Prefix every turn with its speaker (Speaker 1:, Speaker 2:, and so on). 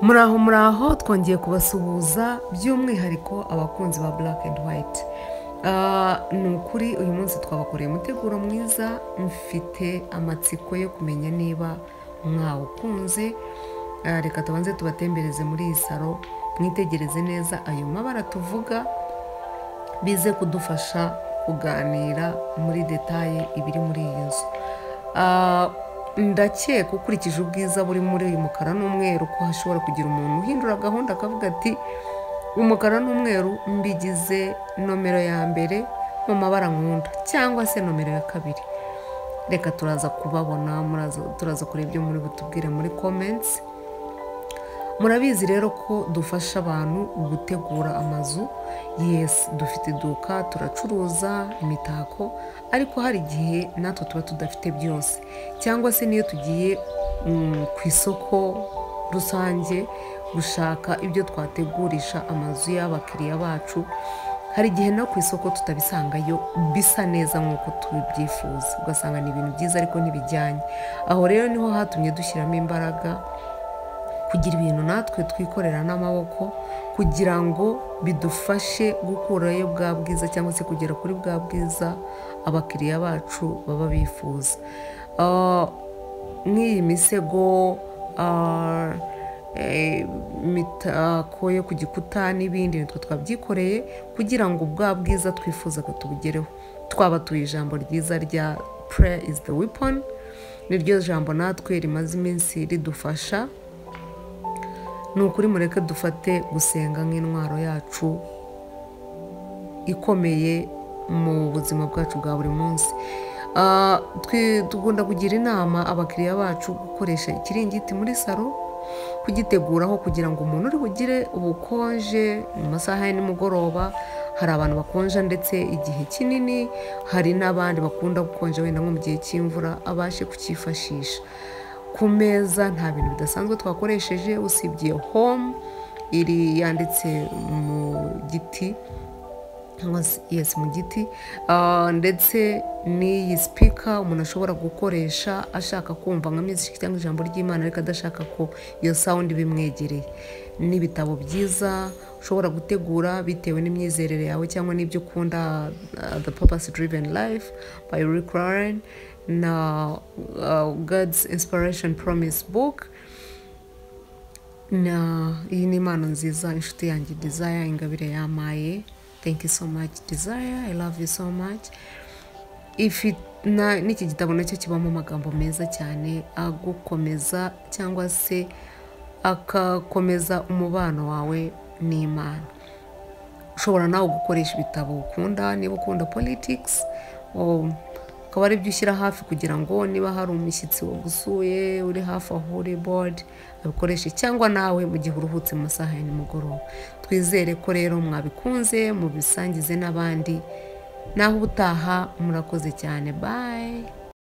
Speaker 1: muraho muraho twongeye kubasuhuza by'umwihariko abakunzi ba black and white ni ukuri uyu munsi twabakoreye umuteguro mwiza mfite amatsiko yo kumenya niba mwawukunze reka tubanze tubatembereze muri iyi saro mwitegereze neza ayo mabara tuvuga bize kudufasha kuganira muri detaye ibiri muri iyi nzu ndakeka ukurikije ubwiza buri muri uyu mukara n'umweru ko hashobora kugira umuntu uhindura gahunda akavuga ati umukara n'umweru mbigize nomero ya mbere mu mabara nkunda cyangwa se nomero ya kabiri reka turaza kubabona turaza kureba ibyo muri butubwire muri comments murabizi rero ko dufasha abantu gutegura amazu yesi dufite iduka turacuruza imitako ariko hari igihe natwe tuba tudafite byose cyangwa se niyo tugiye ku isoko rusange gushaka ibyo twategurisha amazu y'abakiriya bacu hari igihe no ku isoko tutabisangayo bisa neza nk'uko tubyifuza ugasanga ni ibintu byiza ariko ntibijyanye aho rero niho hatumye dushyiramo imbaraga kugira ibintu natwe twikorera n'amaboko kugira ngo bidufashe gukurayo bwa bwiza cyangwa se kugera kuri bwa bwiza abakiriya bacu baba bifuza nk'iyi misego imitako yo ku gikuta n'ibindi nitwe twabyikoreye kugira ngo bwa bwiza twifuzaga tubugereho twabatuye ijambo ryiza rya prayer is the weapon niryo jambo natwe rimaze iminsi ridufasha ni ukuri mureke dufate gusenga nk'intwaro yacu ikomeye mu buzima bwacu bwa buri munsi tugunda kugira inama abakiriya bacu gukoresha ikiringiti muri salo kugiteguraho kugira ngo umuntu uri bugire ubukonje mu masaha ya nimugoroba hari abantu bakonja ndetse igihe kinini hari n'abandi bakunda gukonja wenda nko mu gihe cy'imvura abashe kucyifashisha ku meza nta bintu bidasanzwe twakoresheje usibye home iri yanditse mu giti cyangwa yesi mu giti ndetse n'iyi sipika umuntu ashobora gukoresha ashaka kumva nka miziki cyangwa ijambo ry'imana ariko adashaka ko iyo sawundi bimwegereye n'ibitabo byiza ushobora gutegura bitewe n'imyizerere yawe cyangwa n'ibyo ukunda the purpose driven life by rick warren na god's inspiration promise book na iyi ni impano nziza inshuti yanjye desire ingabire yamaye thank you so much desire i love you so much n'iki gitabo nacyo kibamo amagambo meza cyane agukomeza cyangwa se akakomeza umubano wawe n'imana ushobora nawe gukoresha ibitabo ukunda niba ukunda politikisi akaba ari byo ushyira hafi kugira ngo niba hari umushyitsi wagusuye uri hafi aho uri bodi abikoreshe cyangwa nawe mu gihe uruhutse mu masaha ya nimugoroba twizere ko rero mwabikunze mubisangize n'abandi naho ubutaha murakoze cyane bayi